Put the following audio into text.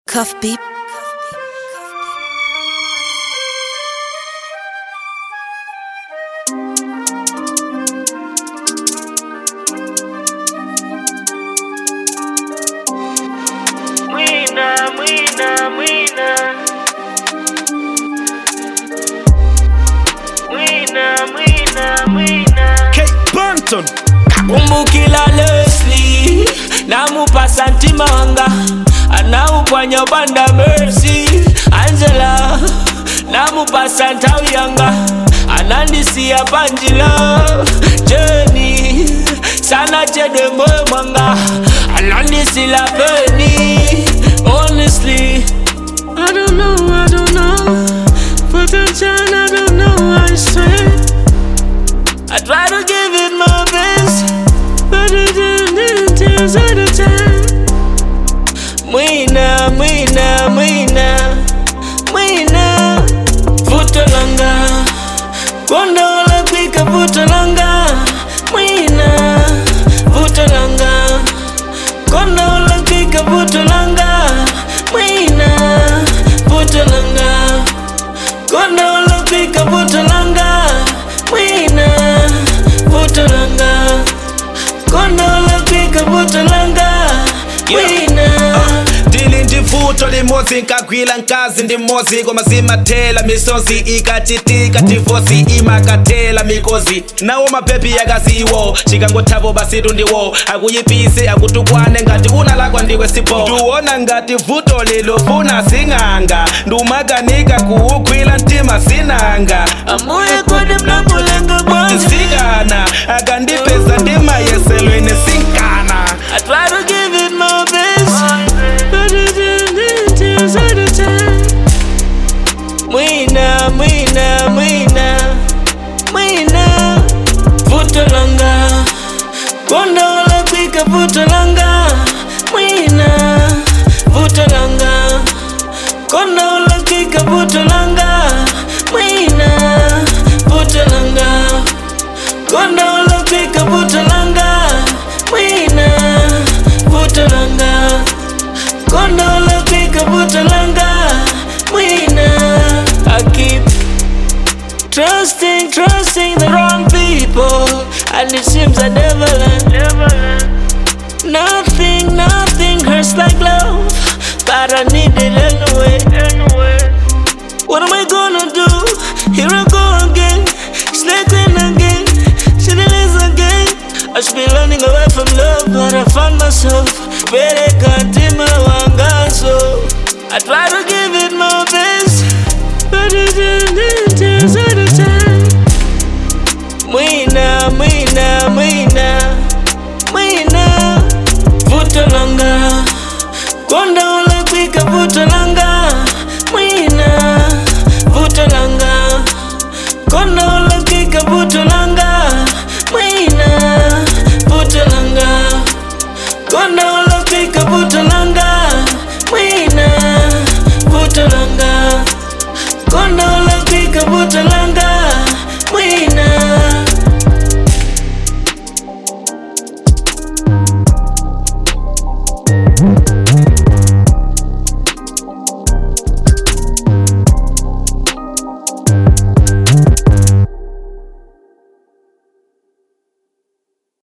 Cuff beep. Mwina, mwina, mwina. Mwina, mwina, mwina. Kate Banton kumbukila Leslie namupasa ntima wanga anaupwanya banda Mercy Angela namupasa ntawi yanga anandisiya panjila Jenny sana chede moyo mwanga anandisila peni Honestly I don't know, I don't know Potential, I don't know, I swear I try to give it my best, but it didn't tears at a time. Mwina, mwina, mwina, mwina. Vuto langa, konda wala pika vuto langa. Mwina, vuto langa, konda wala pika vuto langa. Mwina, vuto langa, konda wala pika vuto langa. Mwina, vuto langa, konda wala pika vuto langa. Mwina. ndili ndi vuto limodzi nkagwira mkazi ndi mmodzi koma zimathela misozi ikachitika divosi imakatela mikozi nawo mabebi yakaziwo chikangothapo basitu ndiwo akuyipise akutukwane ngati unalakwa ndiwe sipo ndiwona ngati vuto lilofuna sing'anga ndumakanika kuwugwira mtima sinanga Amuye kode mnakulenga bwanji sikana akandipeza ndimayeselweni sinkana I try to give it my best, but it didn't tears at a time. Mwina, mwina, mwina, mwina. Vuto langa, konda wala pika vuto langa. Mwina, vuto langa, konda wala pika vuto langa. Mwina, vuto langa, konda wala pika vuto langa. Mwina, vuto langa, konda wala pika vuto langa. Mwina, I keep trusting, trusting the wrong people, and it seems I never learn. Never learn. Nothing, nothing hurts like love, but I need it anyway. Anyway. What am I gonna do? Here I go again, slipping again, shitting this again. I should be running away from love, but I found myself. Better continue wanga so. I try to give it my best, but it didn't tears at a time. Mwina, mwina, mwina, mwina. Vuto langa, konda wala pika vuto langa. Mwina, vuto langa, konda wala pika vuto langa. Mwina, vuto langa, konda wala pika vuto